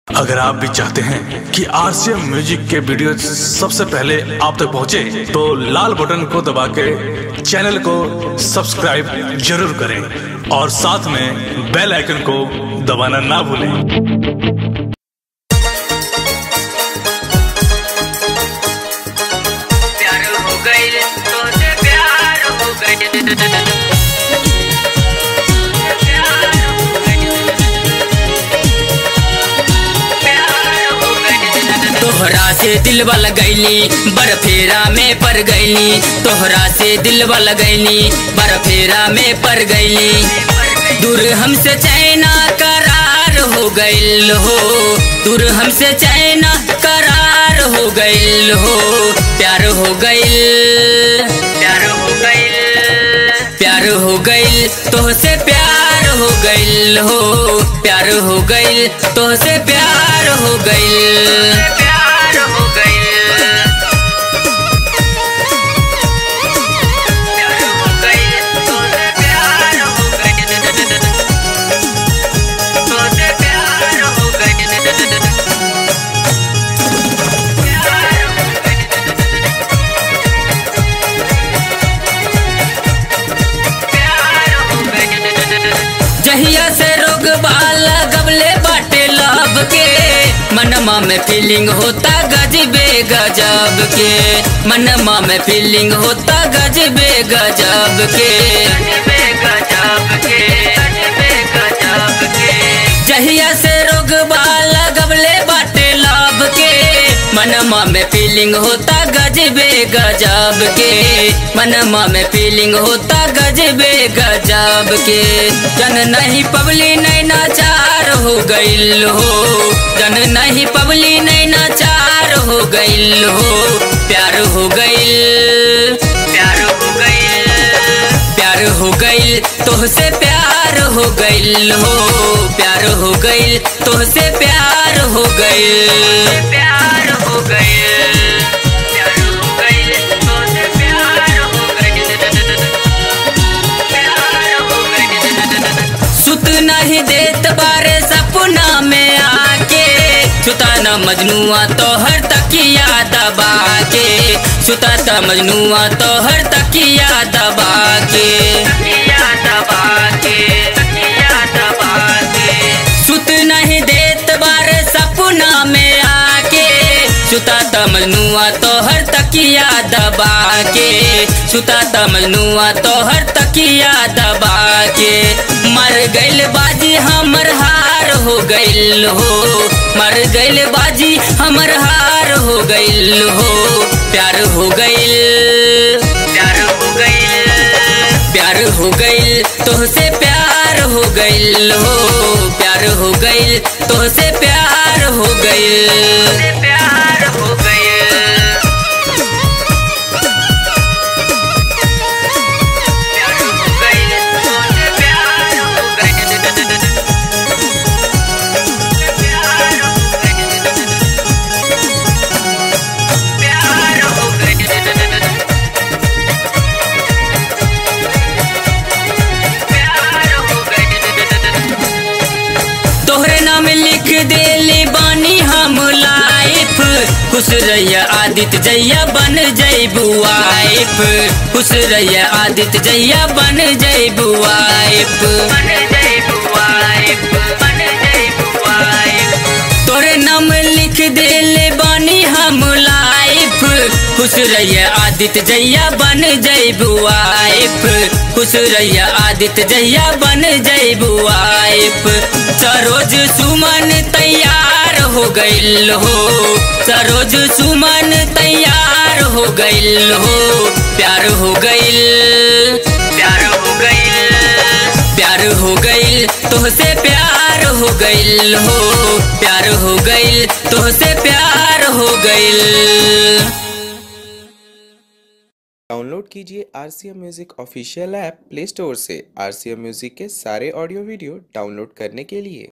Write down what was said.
अगर आप भी चाहते हैं कि आरसीएम म्यूजिक के वीडियो सबसे पहले आप तक पहुंचे, तो लाल बटन को दबा के चैनल को सब्सक्राइब जरूर करें और साथ में बेल आइकन को दबाना ना भूलें प्यार हो गई तो से प्यार हो गई प्यार हो गई प्यार हो गई तोहरा से दिलवा लगैली बरफेरा में पड़ गईली तोहरा से दिलवा लगैली बरफेरा में पड़ गईली दूर हमसे चैना करार हो गईल हो दूर हमसे चैना करार हो गईल हो प्यार हो गईल प्यार हो गई प्यार हो गईल तोहसे प्यार हो गईल हो प्यार हो गईल तोहसे प्यार हो गईल प्यार हो गई प्यार हो गई तो से प्यार हो गई तो से प्यार हो गई प्यार हो गई जहिया से रोग बाला गबले बाटे लब के मनमा में फीलिंग होता गजबे गजब के मनमा में फीलिंग होता गजबे गजब के अजबे गजब के अजबे गजब के जहिया से रोग बाला गबले बाटे लब के मनमा में फीलिंग होता गजबे गजब के मनमा में फीलिंग होता गजबे गजब के जन नहीं पबली नहीं नाचार हो गईल हो जन नहीं पबली नहीं नाचार हो गईल हो प्यार हो गईल प्यार हो गई प्यार हो गईल तोहसे प्यार हो गईल हो प्यार हो गईल तोहसे प्यार हो गईल प्यार हो गई प्यार हो गई तो से प्यार हो गई प्यार हो गई सुत नहीं देत बारे सपना में आके सुता न मजनुआ तो हर तकिया दबा के सुता त मजनुआ तो हर तकिया दबा के तकिया दबा के तकिया दबा के सुत नहीं देत बारे सपना में आके सुता त मजनुआ तो हर तकिया दबा के सुता त मजनुआ तो हर तकिया दबा के मर गइल बाजी हमर हार हो गइल हो मर गइल बाजी हमर हार हो गइल हो प्यार हो गइल प्यार हो गई प्यार हो गईल तोहसे प्यार हो गईल हो प्यार हो गईल तोहसे प्यार हो गईल प्यार हो गई प्यार हो गई तो से प्यार हो गई प्यार हो गई प्यार हो गई प्यार हो गई तोहरे नाम लिख देली बानी हम लाइफ खुश रहिया आदित्य जैया बन जैबू वाइफ खुश रहिया आदित्य जैया बन जैबू वाइफ बन जाई बुआइब बन जाई बुआइब तोरे नाम लिख देले बानी हम लाइफ खुश रहिया आदित्य जैया बन जैबू वाइफ खुश रहिया आदित्य जैया बन जैबू वाइफ सरोज सुमन तैयार हो गइल हो सरोज सुमन तैयार हो गइल हो प्यार हो गइल प्यार हो गई प्यार हो गईल तोहसे प्यार हो गईल हो प्यार हो गईल तोहसे प्यार हो गईल डाउनलोड कीजिए R C M music official app Play Store से आर सी एम म्यूज़िक के सारे ऑडियो वीडियो डाउनलोड करने के लिए